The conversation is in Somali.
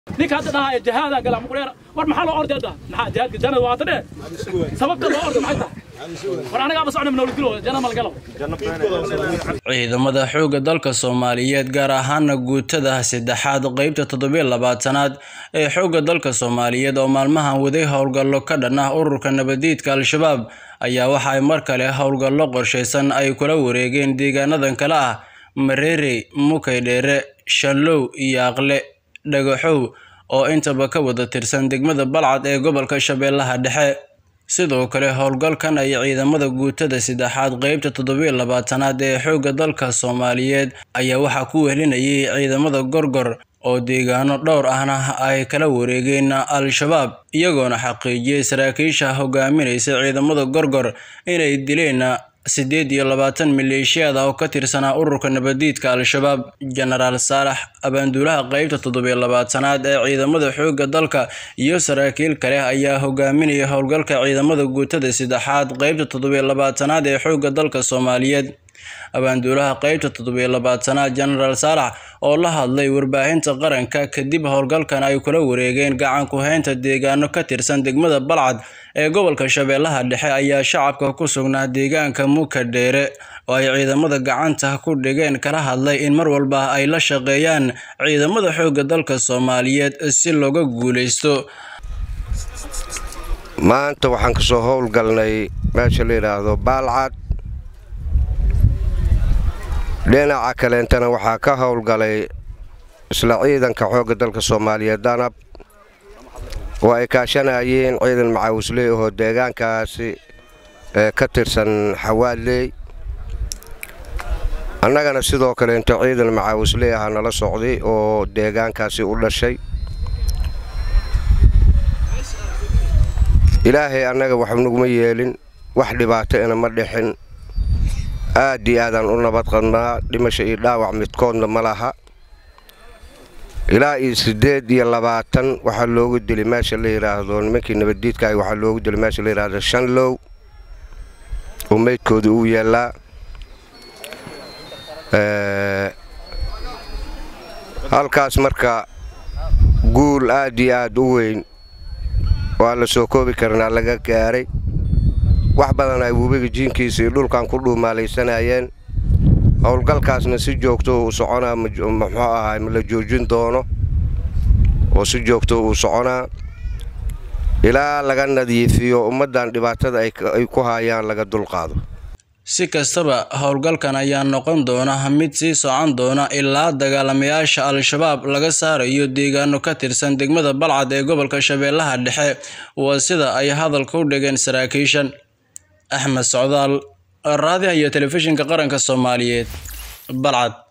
ninka hadda dhahaa jihaada gala muqleer war maxaa loo orday hadda maxaa jihaadka jannada waa tadhe sababta loo orday maxay tahay war anaga ba socna manool dilo jannada mal galo ciidamada xoogga dalka soomaaliyeed gaar ahaana guutada saddexaad qeybta toddobiyo labaatanaad ee xoogga dalka soomaaliyeed oo maalmahan waday howlgallo ka dhan ah ururka nabadiidka al-shabaab ayaa waxa ay mar kale howlgallo qorshaysan ay kula wareegeen deegaanadan kale ah mareerey mukaydheere shallow iyo aqle dhagaxow oo intaba ka wada tirsan degmada balcad ee gobolka shabeellaha dhexe sidoo kale howlgalkan ay ciidamada guutada saddexaad qeybta toddobiyo labaatanaad ee xoogga dalka soomaaliyeed ayaa waxaa ku wehelinayay ciidamada gorgor oo deegaano dhowr ahna ay kala wareegeen al-shabaab iyagoona xaqiijiyey saraakiisha hogaaminaysa ciidamada gorgor inay dileen siddeed iyo labaatan maleeshiyaad ah oo ka tirsanaa ururka nabadiidka al-shabaab jenaraal saalax abaanduulaha qeybta toddobiyo labaatanaad ee ciidamada xoogga dalka iyo saraakiil kale ayaa hogaaminaya howlgalka ciidamada guutada saddexaad qeybta toddobiyo labaatanaad ee xoogga dalka soomaaliyeed abaanduulaha qeybta toddobiyo labaatanaad jenaraal saalax oo la hadlay warbaahinta qaranka kadib howlgalkan ay kula wareegeen gacan ku-haynta deegaano ka tirsan degmada balcad ee gobolka shabeellaha dhexe ayaa shacabka ku sugnaa deegaanka mukadheere oo ay ciidamada gacanta ku dhigeen kala hadlay in mar walba ay la shaqeeyaan ciidamada xoogga dalka soomaaliyeed si looga guuleysto maanta waxaan ka soo howlgalnay meesha la yidhaahdo baalcad dhinaca kaleentana waxaa ka howlgalay isla ciidanka xoogga dalka soomaaliyeed danab oo ay kaashanayeen ciidan macaawisley ahoo deegaankaasi ee ka tirsan xawaadley annagana sidoo kaleento ciidan macaawisley aha nala socday oo deegaankaasi u dhashay ilaahay annaga wax naguma yeelin wax dhibaato ina ma dhixin aad iyo aadaan u nabad qadnaa dhimasho iyo dhaawac midkoodna ma laha ilaa iyo siddeed iyo labaatan waxaa loogu dili meesha la yidhaahdo nimankii nabaddiidkaah waxaa loogu dili meesha la yidhaahdo shanlow oo meydkooda uu yaallaa halkaas marka guul aad iyo aad u weyn waa la soo koobi karnaa laga gaaray wax badan ay webiga jiinkiisa iyo dhulkan ku dhuumaalaysanayeen howlgalkaasna si joogto uu soconaa muxuu ahaay ma la joojin doono oo si joogto uu soconaa ilaa laga nadiifiyo ummaddan dhibaatada ay ku haayaan laga dulqaado si kastaba howlgalkan ayaa noqon doona mid sii socon doona ilaa dagaalamayaasha al-shabaab laga saarayo deegaano ka tirsan degmada balcad ee gobolka shabeellaha dhexe waa sida ay hadalka u dhigeen saraakiishan axmed socdaal raadiha iyo telefishinka qaranka soomaaliyeed balcad